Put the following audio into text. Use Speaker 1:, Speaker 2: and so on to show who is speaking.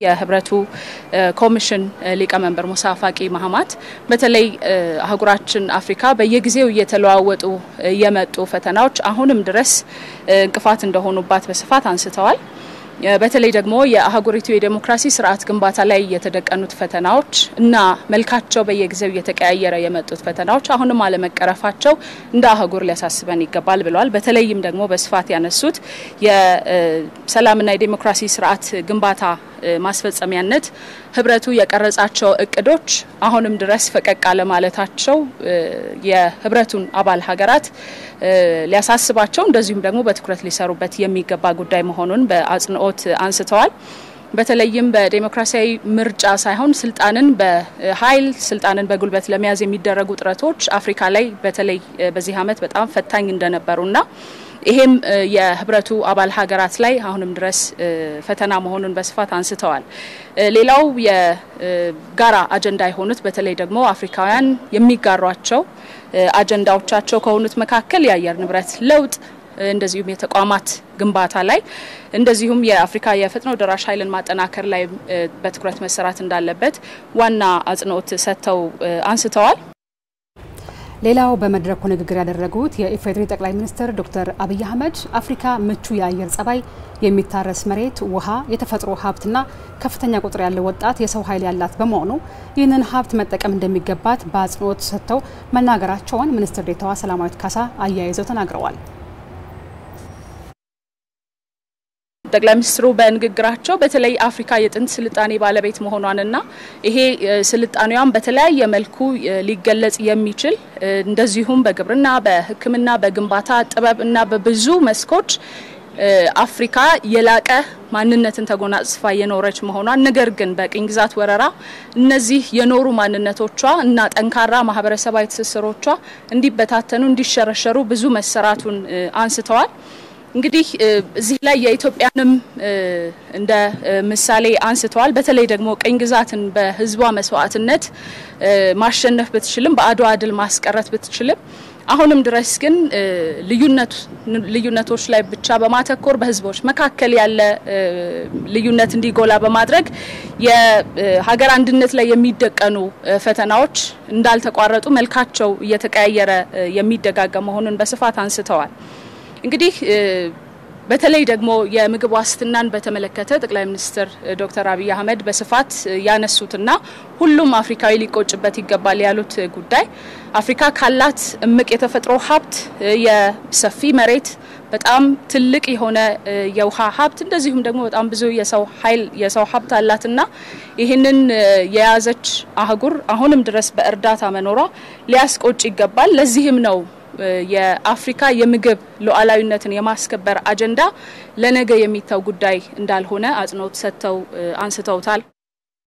Speaker 1: የህብረቱ ኮሚሽን ሊቀመንበር ሙሳ ፋቂ ማህማት በተለይ አህጉራችን አፍሪካ በየጊዜው እየተለዋወጡ የመጡ ፈተናዎች አሁንም ድረስ እንቅፋት እንደሆኑባት በስፋት አንስተዋል። በተለይ ደግሞ የአህጉሪቱ የዴሞክራሲ ስርዓት ግንባታ ላይ የተደቀኑት ፈተናዎች እና መልካቸው በየጊዜው እየተቀያየረ የመጡት ፈተናዎች አሁንም አለመቀረፋቸው እንደ አህጉር ሊያሳስበን ይገባል ብለዋል። በተለይም ደግሞ በስፋት ያነሱት የሰላምና የዴሞክራሲ ስርዓት ግንባታ ማስፈጸሚያነት ህብረቱ የቀረጻቸው እቅዶች አሁንም ድረስ ፈቀቅ አለማለታቸው የህብረቱን አባል ሀገራት ሊያሳስባቸው እንደዚሁም ደግሞ በትኩረት ሊሰሩበት የሚገባ ጉዳይ መሆኑን በአጽንኦት አንስተዋል። በተለይም በዴሞክራሲያዊ ምርጫ ሳይሆን ስልጣንን በኃይል ስልጣንን በጉልበት ለመያዝ የሚደረጉ ጥረቶች አፍሪካ ላይ በተለይ በዚህ ዓመት በጣም ፈታኝ እንደነበሩና ይሄም የህብረቱ አባል ሀገራት ላይ አሁንም ድረስ ፈተና መሆኑን በስፋት አንስተዋል። ሌላው የጋራ አጀንዳ የሆኑት በተለይ ደግሞ አፍሪካውያን የሚጋሯቸው አጀንዳዎቻቸው ከሆኑት መካከል የአየር ንብረት ለውጥ እንደዚሁም የተቋማት ግንባታ ላይ እንደዚሁም የአፍሪካ የፈጥኖ ደራሽ ኃይልን ማጠናከር ላይ በትኩረት መሰራት እንዳለበት ዋና አጽንኦት ሰጥተው አንስተዋል።
Speaker 2: ሌላው በመድረኩ ንግግር ያደረጉት የኢፌዴሪ ጠቅላይ ሚኒስትር ዶክተር አብይ አህመድ አፍሪካ ምቹ የአየር ጸባይ፣ የሚታረስ መሬት፣ ውሃ፣ የተፈጥሮ ሀብትና ከፍተኛ ቁጥር ያለው ወጣት የሰው ኃይል ያላት በመሆኑ ይህንን ሀብት መጠቀም እንደሚገባት በአጽንኦት ሰጥተው መናገራቸውን ሚኒስትር ዴኤታዋ ሰላማዊት ካሳ አያይዘው ተናግረዋል።
Speaker 1: ጠቅላይ ሚኒስትሩ በንግግራቸው በተለይ አፍሪካ የጥንት ስልጣኔ ባለቤት መሆኗንና ይሄ ስልጣኔዋን በተለያየ መልኩ ሊገለጽ የሚችል እንደዚሁም በግብርና፣ በሕክምና፣ በግንባታ ጥበብ እና በብዙ መስኮች አፍሪካ የላቀ ማንነትን ተጎናጽፋ የኖረች መሆኗን ነገር ግን በቅኝ ግዛት ወረራ እነዚህ የኖሩ ማንነቶቿ እና ጠንካራ ማህበረሰባዊ ትስስሮቿ እንዲበታተኑ፣ እንዲሸረሸሩ ብዙ መሰራቱን አንስተዋል። እንግዲህ እዚህ ላይ የኢትዮጵያንም እንደ ምሳሌ አንስተዋል። በተለይ ደግሞ ቅኝ ግዛትን በህዝቧ መስዋዕትነት ማሸነፍ ብትችልም በአድዋ ድል ማስቀረት ብትችልም አሁንም ድረስ ግን ልዩነቶች ላይ ብቻ በማተኮር በህዝቦች መካከል ያለ ልዩነት እንዲጎላ በማድረግ የሀገር አንድነት ላይ የሚደቀኑ ፈተናዎች እንዳልተቋረጡ መልካቸው እየተቀያየረ የሚደጋገም መሆኑን በስፋት አንስተዋል። እንግዲህ በተለይ ደግሞ የምግብ ዋስትናን በተመለከተ ጠቅላይ ሚኒስትር ዶክተር አብይ አህመድ በስፋት ያነሱትና ሁሉም አፍሪካዊ ሊቆጭበት ይገባል ያሉት ጉዳይ አፍሪካ ካላት እምቅ የተፈጥሮ ሀብት የሰፊ መሬት በጣም ትልቅ የሆነ የውሃ ሀብት እንደዚሁም ደግሞ በጣም ብዙ የሰው ኃይል የሰው ሀብት አላትና ይህንን የያዘች አህጉር አሁንም ድረስ በእርዳታ መኖሯ ሊያስቆጭ ይገባል። ለዚህም ነው የአፍሪካ የምግብ ሉዓላዊነትን የማስከበር አጀንዳ ለነገ የሚተው ጉዳይ እንዳልሆነ አጽንኦት ሰጥተው አንስተውታል።